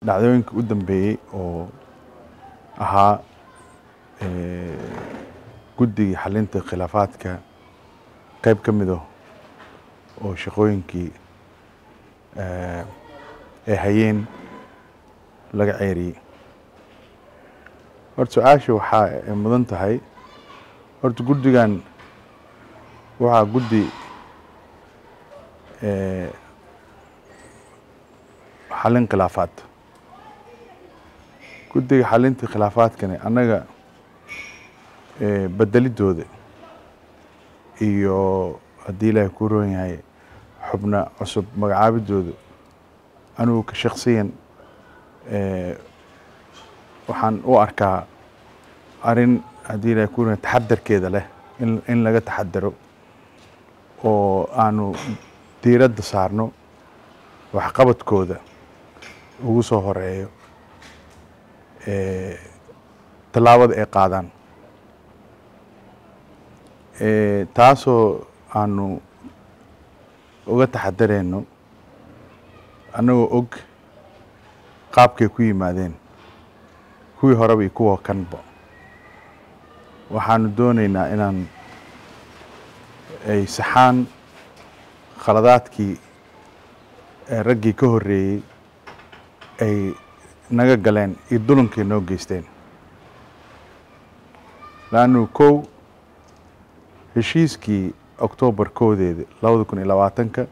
dhacdooyinka u dambeeyey oo ahaa guddigii xalinta khilaafaadka qeyb ka mido oo shaqooyinkii ay hayeen laga ceeriyey horta su-aasha waxaa ay mudan tahay horta guddigan waxaa guddi xalin khilaafaad guddiga xalinta khilaafaadkani annaga bedelidooda iyo haddii ilaahay ku roon yahay xubna cusub magacaabidooda anugu ka shaksiyan waxaan u arkaa arrin haddii ilaahay ku roon taxadarkeeda leh in in laga taxadaro oo aanu diiradda saarno waxqabadkooda ugu soo horeeyo tallaabada ay qaadaan taasoo aanu uga taxadareyno annagoo og qaabkay ku yimaadeen kuwii horeba iyo kuwa kanba waxaanu dooneynaa inaan ay saxaan khaladaadkii raggii ka horreeyey ay naga galeen iyo dulankay noo geysteen laannu kow heshiiskii octoobar koodeeda labada kun iyo labaatanka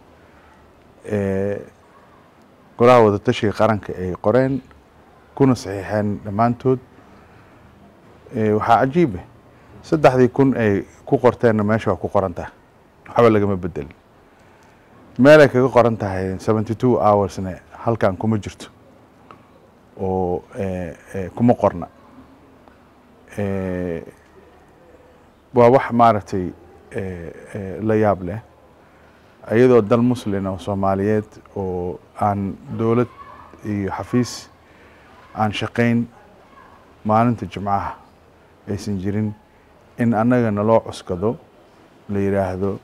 golaha wadatashiga qaranka ay qoreen kuna saxiixeen dhammaantood waxaa cajiib ah saddexdii kun ay ku qorteenna meesha waa ku qoran tahay waxba lagama bedelin meelay kaga qoran tahay seventy two hoursne halkan kuma jirto oo kuma qorna waa wax maaragtay la yaab leh iyadoo dal muslin oo soomaaliyeed oo aan dowlad iyo xafiis aan shaqayn maalinta jimcaha aysan jirin in annaga naloo cuskado la yidhaahdo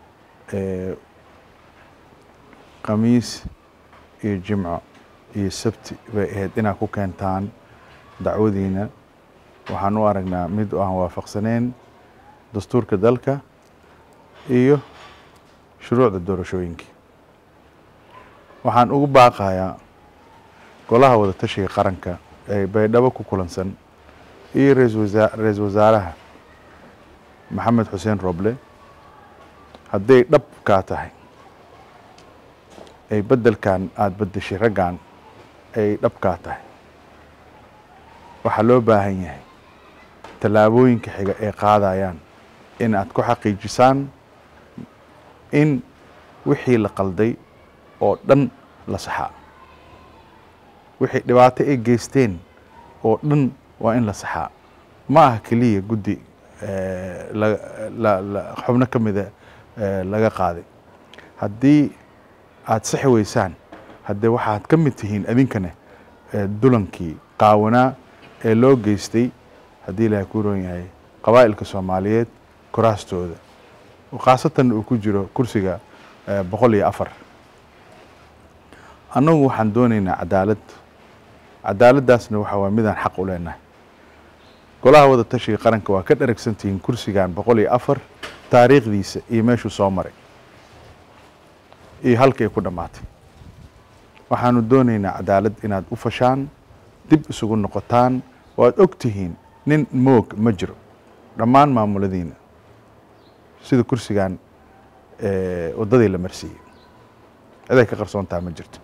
khamiis iyo jimco iyo sabti bay ahayd inaad ku keentaan dacwadiina waxaan u aragnaa mid aan waafaqsaneyn dastuurka dalka iyo shuruucda doorashooyinkii waxaan ugu baaqayaa golaha wadatashiga qaranka ee baydhabo ku kulansan iyo ra-iisul wasaaraha maxamed xuseen roble hadday dhab kaa tahay ay beddelkan aada beddeshay raggan ay dhab kaa tahay waxaa loo baahan yahay tallaabooyinka xiga ay qaadayaan in aad ku xaqiijisaan in wixii la qalday oo dhan la saxaa wixii dhibaato ay geysteen oo dhan waa in la saxaa ma aha keliya guddi xubno ka mida laga qaaday haddii aada saxi weysaan haddee waxaad ka mid tihiin idinkana dulankii qaawanaa ee loo geystay haddii ilaahay ku roon yahay qabaa'ilka soomaaliyeed koraastooda khaasatan uu ku jiro kursiga boqol iyo afar annagu waxaan dooneynaa cadaalad cadaaladdaasna waxa waa midaan xaq u leenahay golaha wada tashiga qaranka waa ka dharagsantihiin kursigan boqol iyo afar taariikhdiisa iyo meeshuu soo maray iyo halkay ku dhammaatay waxaanu dooneynaa cadaalad inaad u fashaan dib isugu noqotaan oo aad og tihiin nin moog ma jiro dhammaan maamuladiina sida kursigan waddadii la marsiiyey ciday ka qarsoontaha ma jirto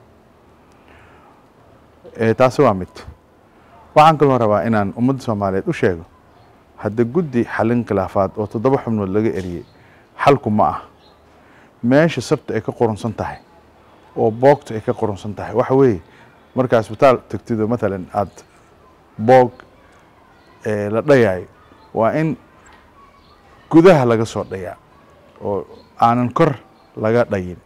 taasi waa mid waxaan kaloo rabaa inaan ummadda soomaaliyeed u sheego hadda guddi xalin khilaafaad oo toddoba xubnood laga eriyey xalku ma ah meesha sabta ay ka qorunsan tahay oo boogta ay ka qorunsan tahay waxa weeye markaa isbitaal tagtido matalan aada boog la dhayayo waa in gudaha laga soo dhayaa oo aanan kor laga dhayin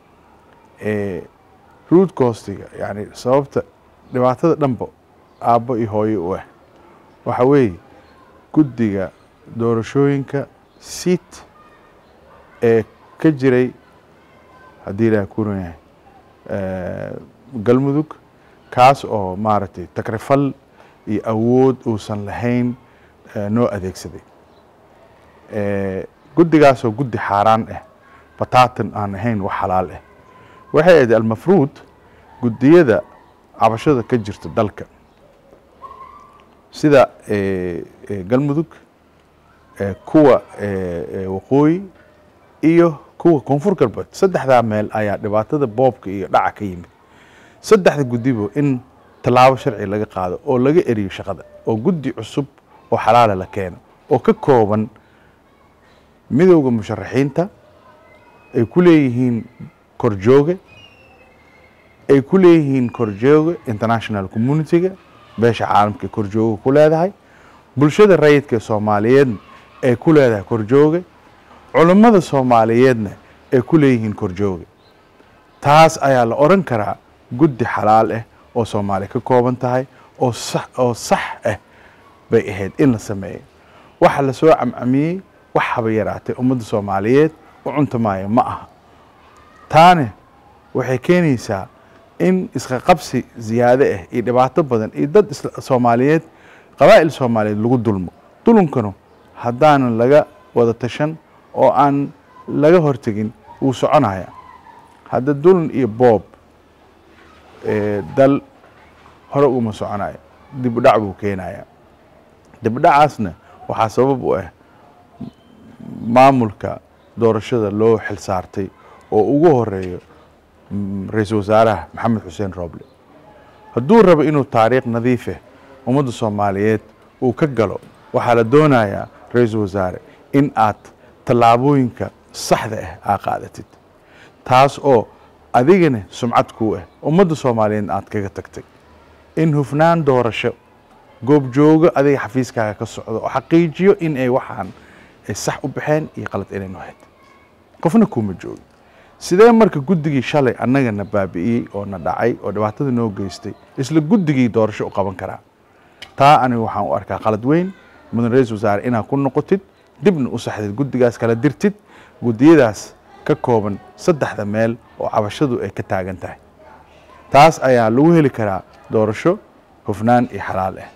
ruud koostiga yani sababta dhibaatada dhanba aabbo iyo hooyo u ah waxa weeye guddiga doorashooyinka siit ee ka jiray haddii ilaah ku ron yahay galmudug kaas oo maaragtay takrifal iyo awood uusan lahayn noo adeegsaday guddigaasoo guddi xaaraan ah bataatan aan ahayn wax xalaal ah waxay ahayd almafruud guddiyada cabashada ka jirta dalka sida galmudug kuwa waqooyi iyo kuwa koonfur galbeed saddexdaa meel ayaa dhibaatada boobka iyo dhaca ka yimid saddexda guddibo in tallaabo sharci laga qaado oo laga eriyo shaqada oo guddi cusub oo xalaala la keeno oo ka kooban midowda musharaxiinta ay ku leeyihiin korjooge ay ku leeyihiin korjooge international communitiga beesha caalamka ee korjooga ku leedahay bulshada rayidka ee soomaaliyeedna ay ku leedahay korjooge culummada soomaaliyeedna ay ku leeyihiin korjooge taas ayaa la odhan karaa guddi xalaal ah oo soomaaliya ka kooban tahay oo sax oo sax ah bay ahayd in la sameeyo waxa lasoo camcamiyey wax haba yaraatay ummadda soomaaliyeed u cuntamaayo ma aha taane waxay keenaysaa in iska qabsi ziyaado ah iyo dhibaato badan iyo dad soomaaliyeed qabaa'il soomaaliyeed lagu dulmo dulunkanu haddaanan laga wada tashan oo aan laga hortegin wuu soconaya hadda dulun iyo boob dal hore uguma soconayo dibudhac buu keenaya dibudhacaasna waxaa sabab u ah maamulka doorashada loo xil saartay oo ugu horeeyo ra-iisul wasaaraha maxamed xuseen rooble hadduu rabo inuu taariikh nadiifeh ummadda soomaaliyeed uu ka galo waxaa la doonayaa ra-iisul wasaare in aad tallaabooyinka saxda ah aa qaadatid taas oo adigana sumcad kuu ah ummadda soomaaliyeedna aad kaga tagtay in hufnaan doorasho goobjoogo adiga xafiiskaaga ka socdo oo xaqiijiyo in ay waxaan ay sax u baxeen iyo qalad inay nohayd qofna kuuma joogi sidee marka guddigii shalay annagana baabi'iyey oo na dhacay oo dhibaatada noo geystay isla guddigii doorasho u qaban karaa taa aniga waxaan u arkaa qalad weyn mudan ra-iisul wasaare inaad ku noqotid dibna u saxdid guddigaas kala dirtid guddiyadaas ka kooban saddexda meel oo cabashadu ay ka taagan tahay taas ayaa lagu heli karaa doorasho hufnaan iyo xalaal ah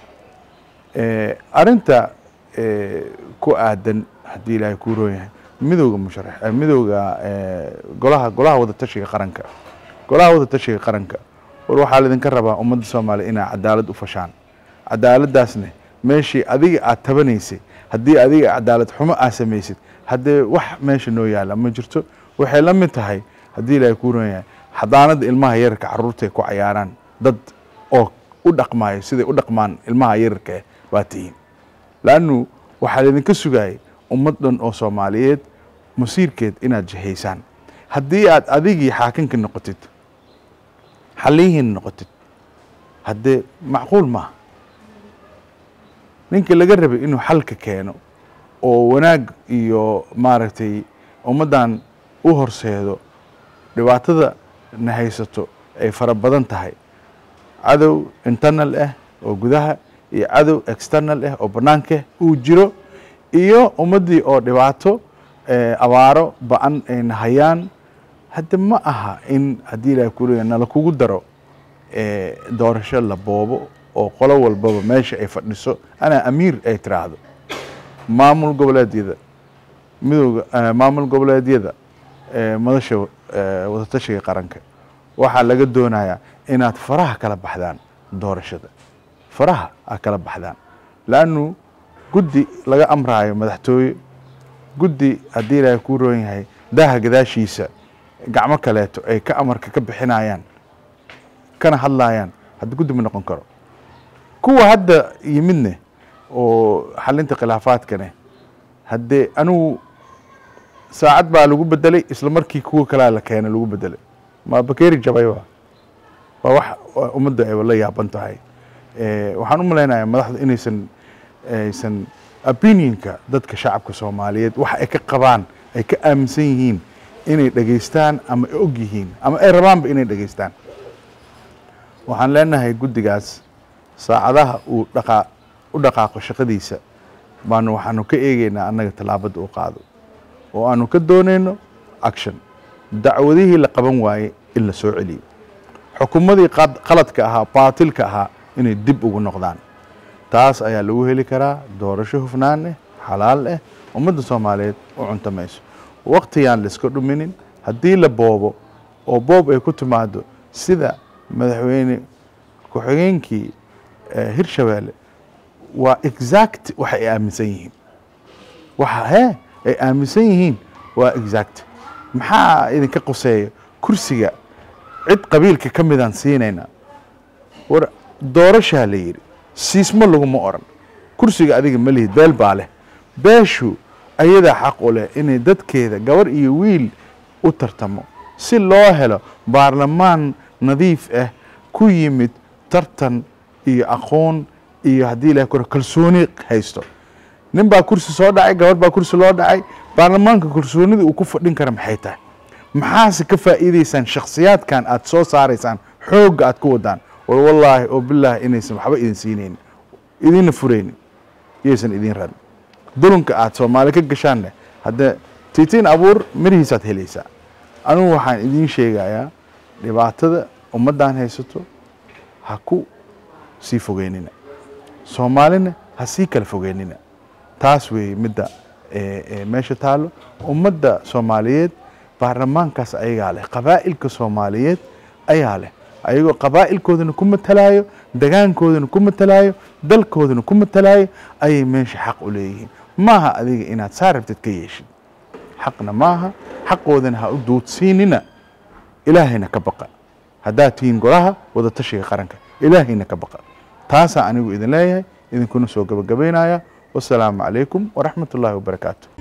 arinta ku aadan haddii ilaahay kuu roon yahay midowga musharax midowga golaha golaha wadatashiga qaranka golaha wadatashiga qaranka war waxaa laydinka rabaa ummadda soomaaliya inaa cadaalad u fashaan cadaaladdaasne meeshii adiga aad tabanaysay haddii adiga cadaalad xumo aad samaysid haddee wax meesha noo yaala ma jirto waxay la mid tahay haddii ilaahay kuu roon yahay xadaanada ilmaha yararka carruurta ay ku cayaaraan dad oo u dhaqmaayo siday u dhaqmaan ilmaha yararka ah waa tihiin laannu waxaa laydinka sugaayay ummad dhan oo soomaaliyeed masiirkeed inaad jihaysaan haddii aad adigii xaakinka noqotid xaliyihiina noqotid haddee macquul maaha ninka laga rabay inuu xalka keeno oo wanaag iyo maaragtay ummaddan u horseedo dhibaatada na haysato ay fara badan tahay cadow internal ah oo gudaha iyo cadow external ah oo bannaanka uu jiro iyo ummaddii oo dhibaato abaaro ba-an ay nahayaan hadda ma aha in haddii ilaah kuleya nala kugu daro doorasho la boobo oo qolo walbaba meesha ay fadhiso anaa amiir ay tiraahdo maamul goboleedyada midooda maamul goboleedyada madasha wadatashiga qaranka waxaa laga doonayaa inaad faraha kala baxdaan doorashada faraha aad kala baxdaan laannu guddi laga amraayo madaxtooye guddi haddii ilaahay kuu roon yahay daaha gadaashiisa gacmo kaleeto ay ka amarka ka bixinayaan kana hadlayaan hadda guddi ma noqon karo kuwa hadda yimidne oo xalinta khilaafaadkane haddee anigu saacad baa lagu bedelay isla markii kuwa kalea la keenay lagu bedelay ma bakeri jabay waa waa wax ummadda ay la yaaban tahay waxaan u malaynayaa madaxdu inaysan aysan opinionka dadka shacabka soomaaliyeed waxa ay ka qabaan ay ka aaminsan yihiin inay dhegaystaan ama ay og yihiin ama ay rabaanba inay dhegaystaan waxaan leenahay guddigaas saacadaha uu dhaqaa u dhaqaaqo shaqadiisa baanu waxaanu ka eegeynaa annaga tallaabadda u qaado oo aanu ka doonayno action dacwadihii la qaban waayey in la soo celiyo xukuumadii qad- qaladka ahaa baatilka ahaa inay dib ugu noqdaan taas ayaa lagu heli karaa doorasho hufnaan eh xalaal eh ummadda soomaaliyeed u cuntamayso waqtiyaan laiska dhuminin haddii la boobo oo boob ay ku timaado sida madaxweyne ku-xigeenkii eh, hirshabeelle waa exact waxa ay aaminsan yihiin waxa hee ay aaminsan yihiin waa exact maxaa idinka quseeya kursiga cid qabiilka ka midaan siinayna war doorashaa la yidhi siismo laguma oran kursiga adiga ma lihid beel baa leh beeshu ayadaa xaq u leh inay dadkeeda gabar iyo wiil u tartamo si loo helo baarlamaan nadiif ah ku yimid tartan iyo aqoon iyo haddii ilahay kuro kalsooni haysto nin baa kursi soo dhacay gabar baa kursi loo dhacay baarlamaanka kalsoonida uu ku fadhin kara maxay tahay maxaase ka faa'iidaysaan shakhsiyaadkan aad soo saaraysaan xoogga aad ku wadaan war wallaahi oo bilaahi inaysan waxba idin siinaynin idinna furaynin iyaysan idin radin dulunka aad soomaali ka gashaanne haddee tiitiin abuur mirihiisaad helaysaa anigu waxaan idiin sheegayaa dhibaatada ummaddan haysato ha ku sii fogeynina soomaalina ha sii kala fogeynina taas weeye midda ee, ee, meesha taalo ummadda soomaaliyeed baarlamaankaas ayagaa leh qabaa'ilka soomaaliyeed ayaa leh ayagoo qabaa'ilkoodana ku matalaayo degaankoodana ku matalaayo dalkoodana ku matalaayo ayay meesha xaq u leeyihiin maaha adiga inaad saa rabtid ka yeeshid xaqna maaha xaqoodana ha u duudsiinina ilaahayna ka baqa haddaad tihiin golaha wadatashiga qaranka ilaahayna ka baqa taasaa anigu idin leeyahay idinkuna soo gabagabaynaya wasalaamu calaykum waraxmat ullaahi wabarakaatu